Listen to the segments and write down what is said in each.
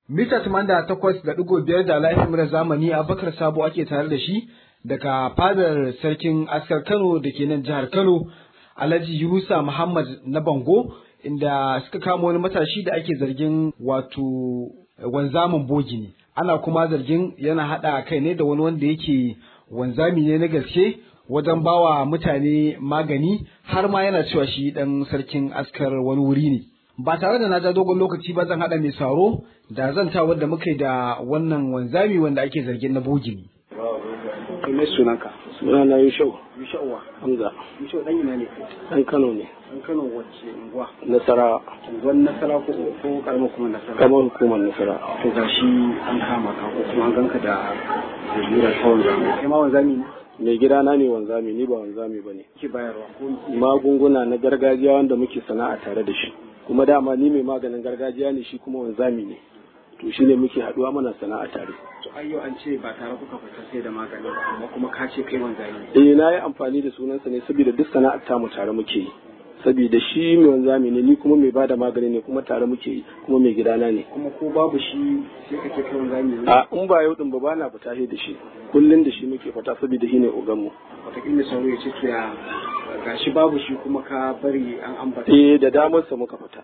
Mita da takwas da ɗigo biyar da laifin mura zamani Abubakar Sabo ake tare da shi daga fadar sarkin askar Kano da ke nan jihar Kano Alhaji Yunusa Muhammad na Bango inda suka kama wani matashi da ake zargin wato wanzamin bogi ne. Ana kuma zargin yana haɗa kai ne da wani wanda yake wanzami ne na gaske wajen bawa mutane magani har ma yana cewa shi ɗan sarkin askar wani wuri ne. Ba tare da na ja dogon lokaci ba zan haɗa mai saro da zanta wadda muka yi da wannan wanzami wanda ake zargin na bogi ne. Me sunanka? Suna na Yushau. Yushauwa. Hamza. Yushau ɗan ina ne? Ɗan Kano ne. Ɗan Kano wacce unguwa? Nasara. Unguwar Nasara ko ko karamar kuma Nasara? Kamar hukumar Nasara. To ga shi an kama ka ko kuma an ganka da zalurar ta wanzami. Kai ma wanzami ne? Mai gida na ne wanzami ni ba wanzami ba ne. Ke bayarwa ko Magunguna na gargajiya wanda muke sana'a tare da shi. Kuma dama ni mai maganin gargajiya ne shi kuma wanzami ne. To shi ne muke haɗuwa mana sana'a tare. To ayyo an ce ba tare kuka fita sai da magani ba amma kuma ka ce kai wanzami. Eh na yi amfani da sunansa ne saboda duk sana'ar tamu tare muke yi. Saboda shi mai wanzami ne ni kuma mai bada magani ne kuma tare muke yi kuma mai gidana ne. Kuma ko babu shi sai ka ce kai wanzami ne. A in ba yau din ba ba na fita da shi. Kullum da shi muke fita saboda shi ne oganmu. Wataƙila sauro ya ce to ya gashi babu shi kuma ka bari an ambata. Eh da damarsa muka fita.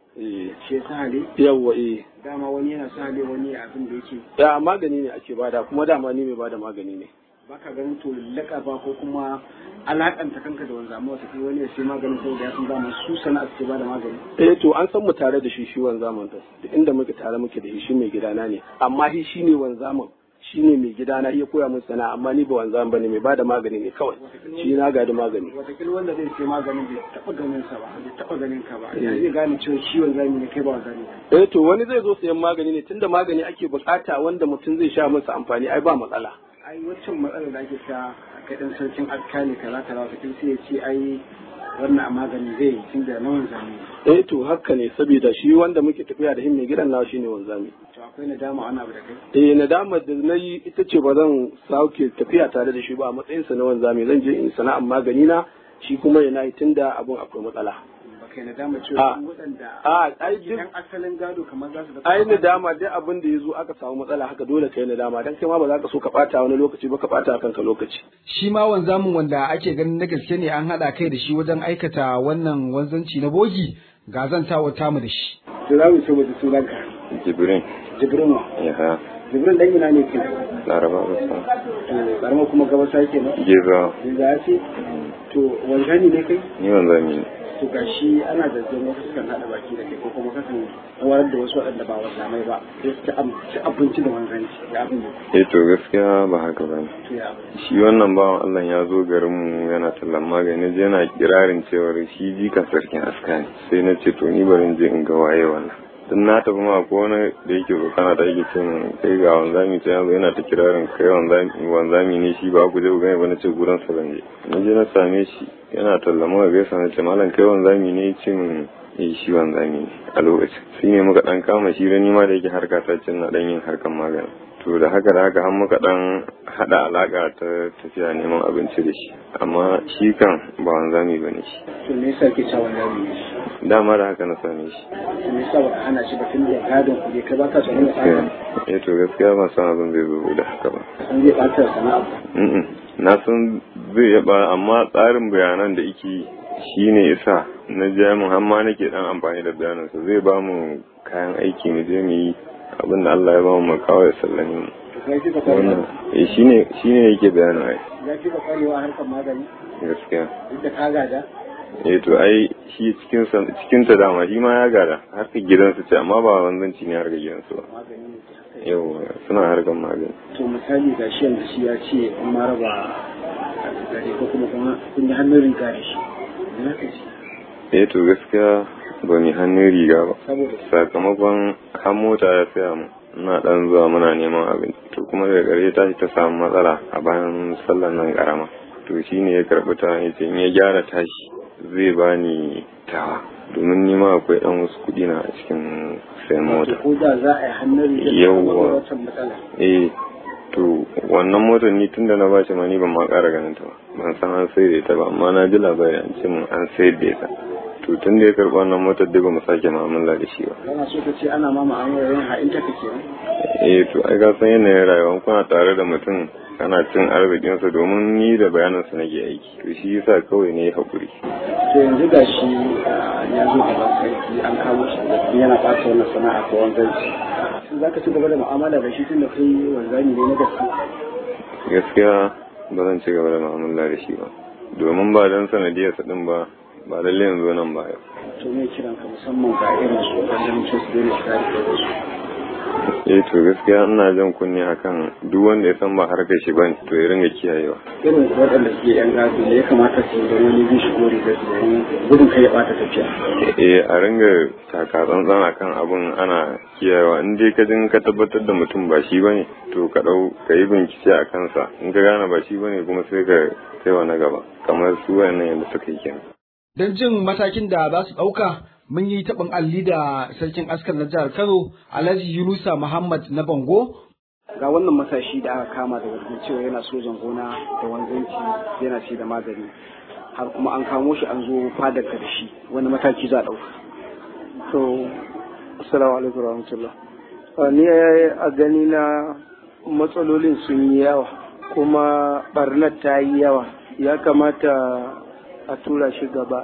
Eh Shi ya sahale? yawwa eh. Dama wani yana sahale wani abin da yake Ya magani ne ake bada kuma dama ni mai bada magani ne. baka ganin to lallaka ba ko kuma alakanta kanka da wanzama wata kai wani ya sai maganin saboda ya san dama su sana'a suke bada magani. Eh to an san mu tare da shi shi wanzaman da duk inda muke tare muke da shi shi mai gidana ne amma shi shine wanzaman shine mai gidana ya koya min sana'a amma ni ba wanzaman bane mai bada magani ne kawai shi na gadi magani. Wataƙila wanda zai sai maganin bai taɓa ganin sa ba bai taɓa ganin ka ba ya zai gane cewa shi wanzami ne kai ba wanzami ba. Eh to wani zai zo sayan magani ne tunda magani ake bukata wanda mutum zai sha masa amfani ai ba matsala. ai waccan matsalar da ake ta kai dan sarkin alkali kaza kaza wata kin sai ya ce ai wannan a magani zai yi tunda na wanzami ne. Eh to haka ne saboda shi wanda muke tafiya da him mai gidan nawa shine wanzami. to akwai nadama ana abu da kai Eh nadamar da na yi ita ce ba zan sauke tafiya tare da shi ba a matsayinsa na wanzami zan je in sana'ar magani na shi kuma yana yi tunda abun akwai matsala. ba kai nadama A- cewa su waɗanda A ai duk idan asalin gado kamar za su da ai nadama dai abin da ya zo aka samu matsala haka dole kai nadama dan kai ma ba za ka so ka bata wani lokaci ba ka bata kanka lokaci. shi ma wanzamin wanda ake ganin na gaske ne an haɗa kai da shi wajen aikata wannan wanzanci na bogi ga zantawa tamu da shi. To za mu ce mu sunanka. Jibrin Jibrin ya ha Jibrin dan ina ne ke? laraba rasa To karamar kuma gabasa ke nan. geza Yanzu ya ce to wanzani ne kai? ni wanzami ne To gashi ana da zan wasu sukan haɗa baki da kai ko kuma kasan horar da wasu waɗanda ba wanzamai ba. Sai su ci ab- ci abinci da wanzanci. Ya abin da eh to gaskiya ba haka ba ne to ya abin. shi wannan bawan Allah ya zo garinmu yana tallan magani je yana kirarin cewar shi jikan sarkin aska ne sai na ce to ni bari in je in ga waye wannan dan na tafi ma ko wani da yake tsokana da yake cin kai ga wanzami ta yanzu yana ta kirarin kai wanzami wanzami ne shi ba ku je ku gane ba na ce gurin sa zan je na je na same shi yana tallama ga gaisa na ce malam kai wanzami ne ya ce min eh shi wanzami ne a lokacin shi ne muka dan kama shi da ni ma da yake harka ta cin na dan yin harkan magani to da haka da haka har muka dan hada alaka ta tafiya neman abinci da shi amma shi kan ba wanzami ba ne shi To me yasa ke cewa wanzami ne shi? dama da haka na same shi To me yasa ba ka hana shi ba tun da gadon ku ne kai ba ka tsoron da gaskiya tsaka. eh to gaskiya ban san abin zai zo da haka ba Sun zai ɓata sana'a. Mm-mm. na san zai yaba amma tsarin bayanan da yake shi ne isa na jami'in hamma nake dan amfani da bayanansa zai ba mu kayan aiki mu je mu yi abin da Allah ya ba mu kawai ya sallame mu To kai kika wannan kwarewa. eh shine shine yake bayanin ai Ya kika kwarewa a harkar magani gaskiya duk da ka gada. eh to ai shi cikin sa cikin ta dama shi ma ya gada harkar gidansu ce amma ba wanzanci ne harkar gidansu ba Magani ne ke haka. yau suna harkar magani To misali ga shi yanzu shi ya ce an ma raba gari ko kuma kuma kun yi hannun riga da shi. Ina ka ce? eh to gaskiya ba mu hannun riga ba Saboda sakamakon har mota ya saya mu ina dan zuwa muna neman abinci to kuma daga ƙarshe tashi ta samu matsala a bayan sallar nan karama to shine ya karɓi ta ya ce in ya gyara tashi zai bani tawa domin nima akwai dan wasu kuɗi na a cikin sayan mota ko da za a yi hannun riga Yawwa. saboda wancan matsala. eh to wannan motar ni tunda na bashi ma ni ban ma ƙara ganin ta ba ban san an sai da ita ba amma na ji labari an ce mun an sayar da ita to tun da ya karɓi wannan motar dai ba mu sake mu'amala da shi ba kana so ka ce ana ma mu'amala yin ha'in ta kake eh to ai ka san yanayin rayuwa kuna tare da mutum kana cin arzikinsa domin ni da bayanansa nake aiki to shi yasa kawai ne ya haƙuri to yanzu ga shi ya zo gaban sarki an kawo shi yana ɓata wannan sana'a ta wanzanci za ka ci gaba da mu'amala da shi tun da kai wanzami ne na gaske gaskiya ba zan ci gaba da mu'amala da shi ba domin ba don sanadiyarsa din ba ba lallai yanzu nan ba yau to me kiran ka musamman ga irin su wajen ce su daina shiga da su eh to gaskiya ina jan kunne akan duk wanda ya san ba harkar shi bane to ya ringa kiyayewa irin waɗanda suke yan gado ne ya kamata su yi da wani zai shigo rigar su domin gudun kai ya ɓata tafiya eh a ringa taka tsantsan akan abun ana kiyayewa in dai ka jin ka tabbatar da mutum ba shi bane to ka dau ka yi bincike a kansa in ka gane ba shi bane kuma sai ka kai wa na gaba kamar su wayannan yadda suka yi kenan Don jin matakin da za su ɗauka mun yi taɓin alli da sarkin askar na jihar Kano Alhaji Yunusa Muhammad na Bango ga wannan matashi da aka kama da zargin cewa yana sojan gona da wanzanci yana ce da magani har kuma an kamo shi an zo fadar ka da shi wani mataki za a ɗauka. to assalamu alaikum rahmatullah ni a gani na matsalolin sun yi yawa kuma barnar ta yi yawa ya kamata a tura shi gaba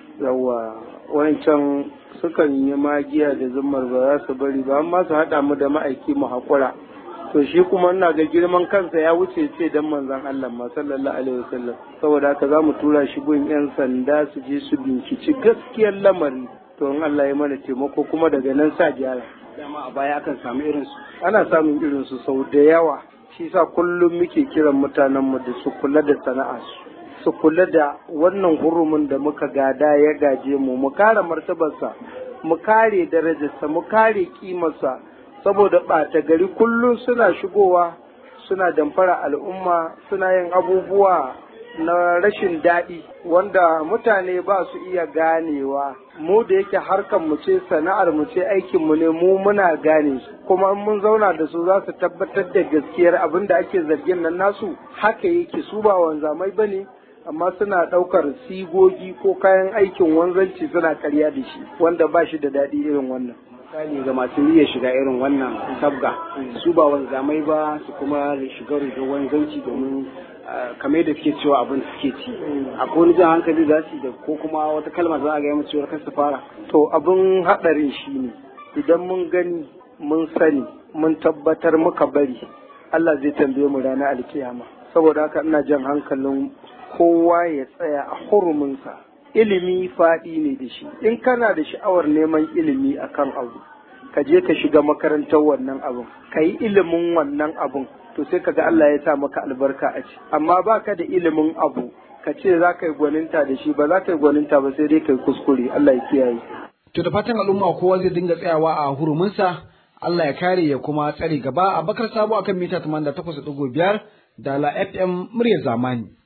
yawa wancan sukan yi magiya da zumar ba za su bari ba amma su haɗa mu da ma'aiki mu haƙura to shi kuma ina ga girman kansa ya wuce ce dan manzon Allah ma sallallahu alaihi wasallam saboda haka za mu tura shi gun yan sanda su je su binciki gaskiyar lamari to in Allah ya mana taimako kuma daga nan sa gyara Dama a baya akan samu irin su. ana samun irin su sau da yawa shi sa kullum muke kiran mutanen mu da su kula da sana'a su su kula da wannan hurumin da muka gada ya gaje mu mu kare martabarsa mu kare darajarsa mu kare kimarsa saboda ɓata gari kullum suna shigowa suna damfara al'umma suna yin abubuwa na rashin daɗi wanda mutane ba su iya ganewa mu da yake harkar mu ce sana'ar mu ce aikin mu ne mu muna gane su kuma in mun zauna da su za su tabbatar da gaskiyar abin da ake zargin nan nasu haka yake su ba wanzamai bane amma suna ɗaukar sigogi ko kayan aikin wanzanci suna karya da shi wanda ba shi da daɗi irin wannan Misali ga masu niyyar shiga irin wannan sabga su ba wanzamai ba su kuma shiga rigar wanzanci domin kamar da suke cewa abin suke ci akwai wani jan hankali za su da ko kuma wata kalma za a ga musu cewar su fara to abin haɗarin shi ne idan mun gani mun sani mun tabbatar muka bari Allah zai tambaye mu ranar alkiyama saboda haka ina jan hankalin kowa ya tsaya a huruminsa ilimi faɗi ne da shi in kana da sha'awar neman ilimi akan abu ka je ka shiga makarantar wannan abun ka yi ilimin wannan abun to sai ka ga Allah ya sa maka albarka a ci amma ba ka da ilimin abu ka ce za ka yi gwaninta da shi ba za ka yi gwaninta ba sai dai ka yi kuskure Allah ya kiyaye To da fatan al'umma kowa zai dinga tsayawa a huruminsa Allah ya kare ya kuma tsare gaba a bakar sabo akan mita 88.5 da la FM muryar zamani.